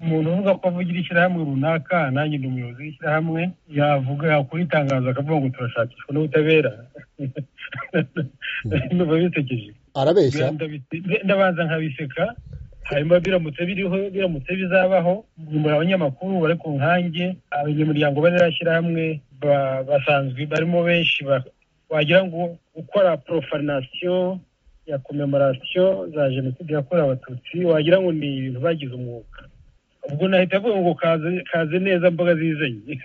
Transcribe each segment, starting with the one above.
umuntu uvuga ko avugira ishyirahamwe runaka nanjye ndi umuyobozi w'ishyirahamwe yavuga yakora itangazo akavuga ngo turashakishwa n'ubutabera biba bisekeje arabeshya ndabanza nkabiseka hanyuma biramutse biriho biramutse bizabaho muri abanyamakuru bari ku nkange abanyamuryango bari hamwe basanzwe barimo benshi wagira ngo gukora porofanasiyo ya komemoration za jenoside yakorewe abatutsi wagira ngo ni ibintu bagize umwuga ubwo nahita avuga ngo kaze neza mboga zizanye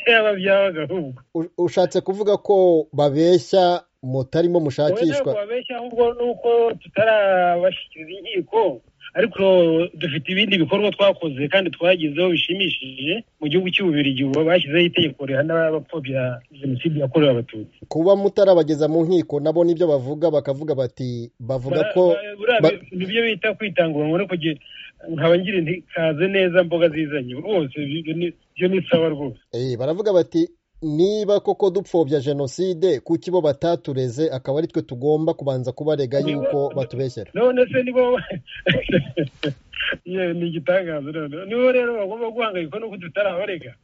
yaba byabaga ahubwo ushatse kuvuga ko babeshya mutarimo mushakishwa babeshya ahubwo ni uko tutarabashyikiriza inkiko ariko dufite ibindi bikorwa twakoze kandi twagezeho bishimishije mu gihugu cy'ububirigi ubu bashyizeho itegeko rihana abapfobya jenoside yakorewe abatutsi kuba mutarabageza mu nkiko nabo nibyo bavuga bakavuga bati bavuga ko nibyo bita kwitangura ngo no kugira nkaba ngira inti kaze neza mboga zizanye rwose ibyo ni sawa rwose baravuga bati niba koko dupfobya jenoside kuki bo batatureze akaba ari twe tugomba kubanza kubarega yuko batubeshyera none se nibo ni igitangazo noneho nibo rero bagomba guhangayika nuko tutarabarega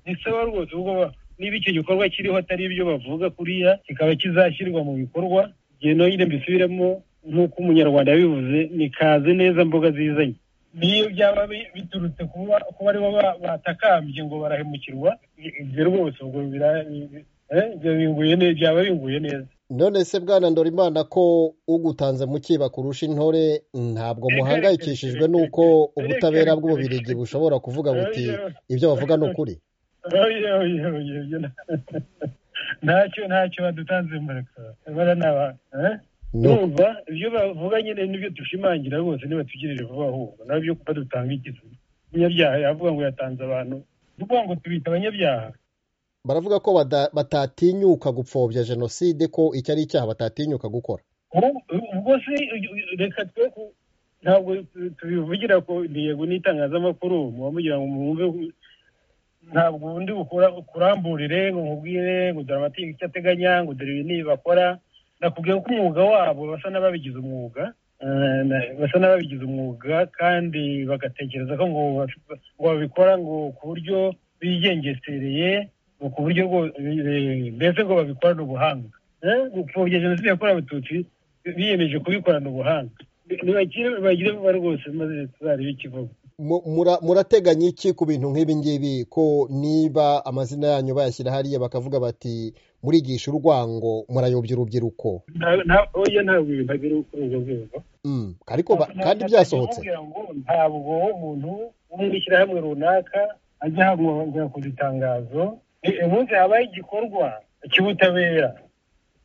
bisaba rwose ubwo niba icyo gikorwa kiriho atari ibyo bavuga kuriya kikaba kizashyirwa mu bikorwa igihe nonyine mbisubiremo nk'uko umunyarwanda yabivuze ni kaze neza mboga zizanye niyo byaba biturutse kuba aribo batakambye ngo barahemukirwa ibyo rwose ubwo byaba binguye neza none se bwana ndorimana ko ugutanze mukiba kurusha intore ntabwo muhangayikishijwe n'uko ubutabera bw'ububirigi bushobora kuvuga buti ibyo bavuga ni ukuri ntacyo ntacyo badutanze mureka bara ni numva ibyo bavuga nyine nibyo dushimangira rwose nibatugirire vuba ahubwo nabyo kuba dutanga ikizima umunyabyaha yavuga ngo yatanze abantu tuvuga ngo tubita abanyabyaha baravuga ko batatinyuka gupfobya jenoside ko icyo ari icyaha batatinyuka gukora ubwo se reka twe ntabwo tubivugira ko intego n'itangazamakuru muba mugira ngo mwumve ntabwo ubundi ukuramburire ngo nkubwire ngo dore amategeko icyo ateganya ngo dore ibi n'ibi bakora nakubwiye ko umwuga wabo basa n'ababigize umwuga basa n'ababigize umwuga kandi bagatekereza ko ngo babikora ngo ku buryo bigengesereye ku buryo mbese ngo babikorana ubuhanga gupfobya jenoside yakorewe abatutsi biyemeje kubikorana ubuhanga ntibagire vuba rwose maze tuzarebe ikivugo murateganya iki ku bintu nk'ibi ngibi ko niba amazina yanyu bayashyira hariya bakavuga bati murigisha urwango murayobya urubyiruko oya ntabwo ibintu agera ubukungu bwego kandi byasohotse ntabwo umuntu wo mu ishyirahamwe runaka ajya hagomba kugira itangazo umunsi habaye igikorwa cy'ubutabera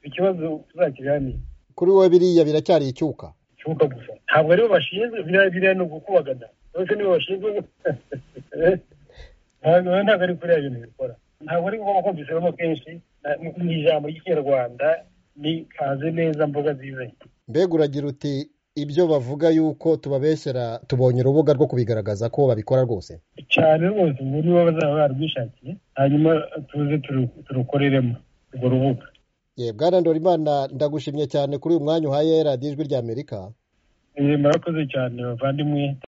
ikibazo tuzakiganira kuri wowe biriya biracyari icyuka icyuka gusa ntabwo aribo bashinzwe biriya ni ugukubagana bose nibo bashinzwe ntabwo ari kuriya bintu bikora ntabwo ari ngombwa ko mbisabamo kenshi mu ijambo ry'ikinyarwanda ni kaze neza mboga zizanye mbega uragira uti ibyo bavuga yuko tubabeshyera tubonye urubuga rwo kubigaragaza ko babikora rwose cyane rwose ubu nibo bazaba barwishakiye hanyuma tuze turukoreremo urwo rubuga bwana ndorimana ndagushimye cyane kuri uyu mwanya uhaye radiyo ijwi ry'amerika murakoze cyane bavandimwe